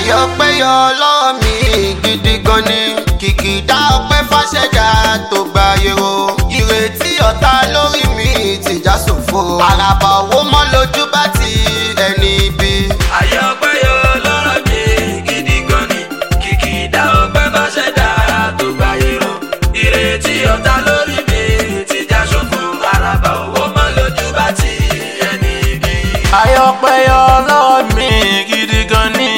àyọpẹ́ yọ lọ́wọ́ mi gidi gan ni kìkìdá ọpẹ́ fàṣẹdá tó gba yẹ̀rọ ìrètí ọ̀tá lórí mi ti já sòfò àràbà owó mọ́ lójú bá ti ẹni ibi. àyọpẹ́ yọ lọ́rọ̀ mi gidi gan ni kìkìdá ọpẹ́ bá ṣẹ̀dá tó gbáyé rọ ìrètí ọ̀tá lórí mi ti já ṣòfò àràbà owó mọ́ lójú bá ti ẹni bí. àyọpẹ́ yọ lọ́wọ́ mi gidi gan ni.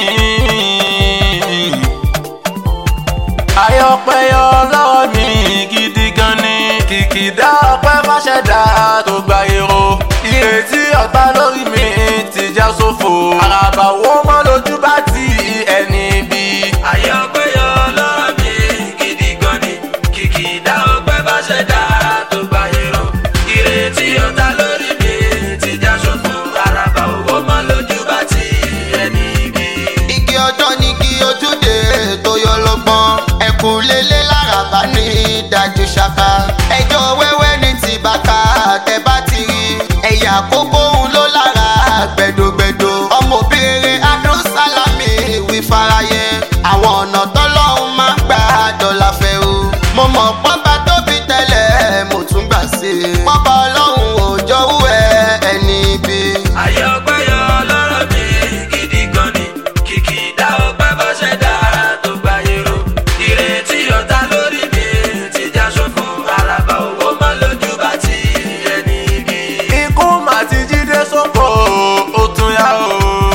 àyọpẹ́ yọ lọ́wọ́ mi gidi gan ni. kìkìdá ọpẹ́ fàṣẹdá tó gba èrò. ìrètí ọ̀tá lórí mi ti já sófo. àràbà wo mọ́ lójú bá ti ẹni bí. àyọpẹ́ yọ lọ́rọ̀ mi gidi gan ni kìkìdá ọpẹ́ bá ṣẹ̀dá tó gbáyé rọ ìrètí ọ̀tá lórí mi ti já ṣòfò àràbà owó mọ́ lójú bá ti ẹni bí. igi ọjọ́ ní kí ojúde tó yọ lọ́gbọ́n ẹkùn lélẹ̀ lárabá ní dájú ṣaka ẹjọ́ wẹ́wẹ́ ní ti bàkà tẹ bá ti rí ẹ̀yà àkókò òun ló lára gbẹdọgbẹdọ ọmọ obìnrin adó sálámì wí farayẹ àwọn ọ̀nà tọ́lọ́hún máa ń gbà dọ́là fẹ́ o mo mọ̀ pọ́nba tóbi tẹ́lẹ̀ mo tún gbà sí i pọ́nba ọlọ́run ò jọ́wọ́ ẹ ẹni ibi. àyọpẹ́ yọ lọ́rọ̀ mi gidi gan ni kìkìdá ọpẹ́ bá ṣẹ̀dá tó gbáyé rọ ìrètí ọ̀tá lórí mi ti já ṣòfò àràbà owó mọ́ lójú bá ti ẹni bí. ikú mà ti jíde sóko ó tún yá o.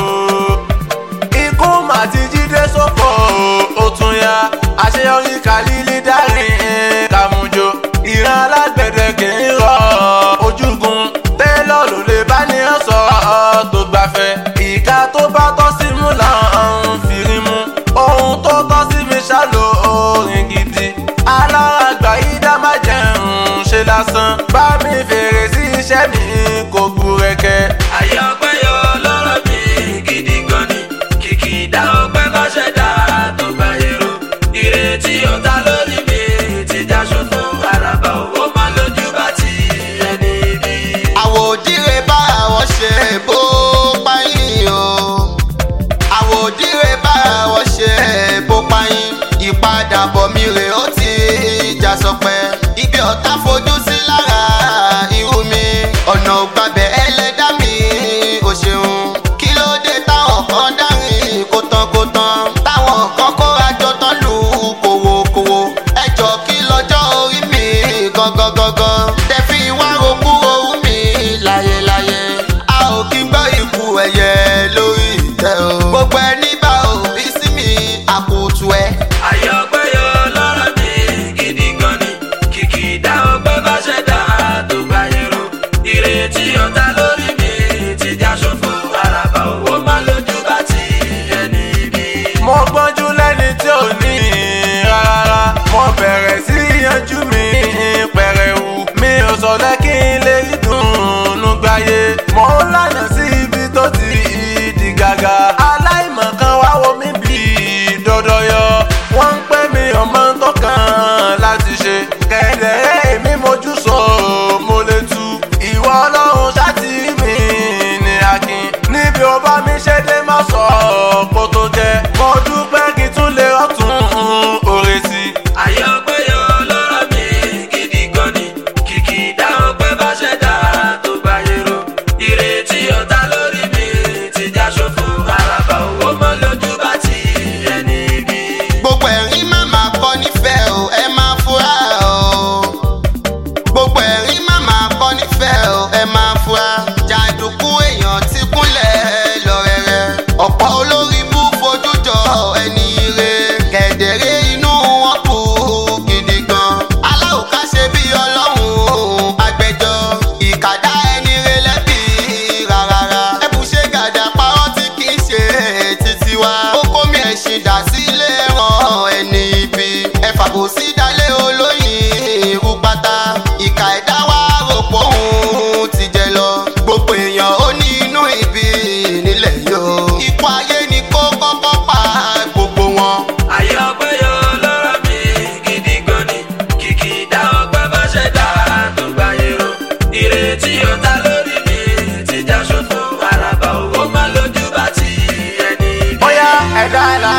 ikú mà ti jíde sóko ó tún yá. àṣeyọrí kàlílì dárin kàmújò. ìran alágbẹ̀dẹ kì í rọ ojúgun. tẹ́lọ̀ ló lè bá ní ọ̀sọ̀ tó gbafẹ́. ìka tó bá tọ́ sí mú là ń fìrí mú. ohun tó tọ́ sí mi ṣàlò orin gidi. alára àgbà yìí dá má jẹun ṣe lásán. bá mi fèrè sí iṣẹ́ mi kò gbúrẹ́kẹ́. àyọpẹ́ yọ lọ́rọ̀ mi gidi gan ni kìkìdá ọpẹ́ bá ṣẹ̀dá tó gbáyé rọ ìrètí ọ̀tá lórí mi ti já ṣòfò àràbà owó mọ́ lójú bá ti ẹni bí. àwòdìrẹ bá àwọn ṣe bó páyín o àwòdìrẹ bá àwọn ṣe bó páyín ìpadàbọ̀ mi rè ó ti já sọpẹ́ ibi ọ̀tá fojú sí lára irú mi ọ̀nà ògbàbẹ̀ ẹlẹ́dá mi ò ṣeun kí ló dé táwọn kan dárin kó tán kó tán táwọn kan kóra jọ tán lù kòwòkòwò ẹjọ́ kí lọ́jọ́ orí mi gangan gangan tẹ fi wá rokú orú mi láyéláyé a ò kí ń gbọ́ ikú ẹ̀yẹ lórí ìtẹ́ o gbogbo ẹni bá òbí sí mi àkùtù ẹ. àyọpẹ́ yọ lọ́rọ̀ mi gidi gan ni kìkìdá ọpẹ́ bá ṣẹ̀dá tó gbáyé rọ ìrètí ọ̀tá lórí mi ti já ṣòfò àràbà owó má lójú bá ti ẹni bí. mo gbọ́njú lẹ́ni tí ò ní rárá mo bẹ̀rẹ̀ sí yanjú mi pẹ̀rẹ̀wù mi ò sọ̀lẹ́ kí n lè rí dùnún gbáyé mo ń lànà sí ibi tó ti di gàgà aláìmọ̀ kan wá wo mi bí dọ́dọ́yọ wọ́n ń pè mí ọmọ tó kàn láti ṣe kẹ̀dẹ̀ èmi mojú sọ mo lè tu ìwọ ọlọ́run ṣáàtì mi ní akin níbi ó bá mi ṣe dé má sọ kó tó jẹ mo dúpẹ́ kí n tún lè rọ́tún òrè sí i. àyọpẹ́ yọ lọ́rọ̀ mi gidi gan ni kìkìdá ọpẹ́ bá ṣẹ̀dá tó gbáyé rọ ìrètí ọ̀tá lórí mi ti já ṣòfò àràbà owó mọ́ lójú bá ti ẹni bí. gbogbo ẹ̀rín má máa kọ́ nífẹ̀ẹ́ o ẹ máa fura o gbogbo ẹ̀rín má máa kọ́ nífẹ̀ẹ́ o ẹ máa fura jàǹdùkú èèyàn ti kúnlẹ̀ lọ́rẹ̀rẹ̀ ọ̀pọ̀ olórí bú fojú jọ ẹni ire kẹ̀dẹ̀rẹ́ inú wọn kú gidi gan aláwòká ṣe bí ọlọ́run agbẹjọ́ ìkàdá ẹni re lẹ́bi rárá ẹ̀bùn ṣe gàdá parọ́ tí kì í ṣe títí wá ó kó mi ẹ̀sìn dà sílé ràn ẹni ibi ẹ̀fà kò sí dalé olóyin irú pátá ìkà ẹ̀dá wa rò pé òun ti jẹ lọ gbogbo èèyàn ó ní inú ibi nílẹ̀ yóò ikú ayé ni kó kọ́kọ́ pa gbogbo wọn. àyọpẹ́ yọ lọ́rọ̀ mi gidi gan ni kìkìdá ọpẹ́ bá ṣẹ̀dá tó gbáyé rọ ìrètí ọ̀tá lórí mi ti já ṣòfò àràbà owó má lójú bá ti ẹni bí. bóyá ẹ̀dá ẹ̀dá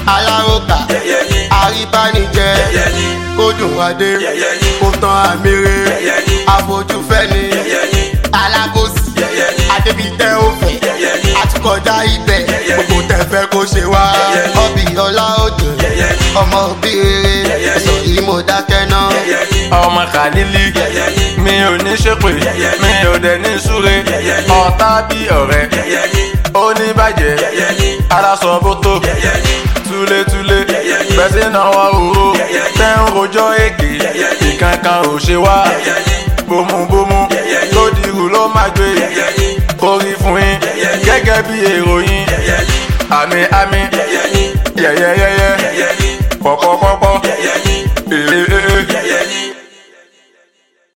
aláròkà àríbánijẹ kó dùn adé kó tán àmìrè àfojúfẹ́ni alákòsí adébítẹ́ òfẹ́ àtúkọjá ibẹ̀ gbogbo tẹ̀fẹ́ kó ṣe wá ọbì ọlá òjò ọmọ òbí rere sọ yìí mo dákẹ́ náà. ọmọ kàlílì mi ò ní ṣépè mi ò dẹ̀ ní súre ọ̀tá bí ọ̀rẹ́ oníbàjẹ́ aláṣọ bótó túlétúlé bẹ́sí náwó òró tẹ́ ń rojọ́ èké ìkankan ò ṣe wá bómúbómú tó dirù ló máa gbé orí fún yín gẹ́gẹ́ bí èrò yín àmì àmì yẹ̀yẹ́yẹ́yẹ́ pọ̀pọ̀pọ̀.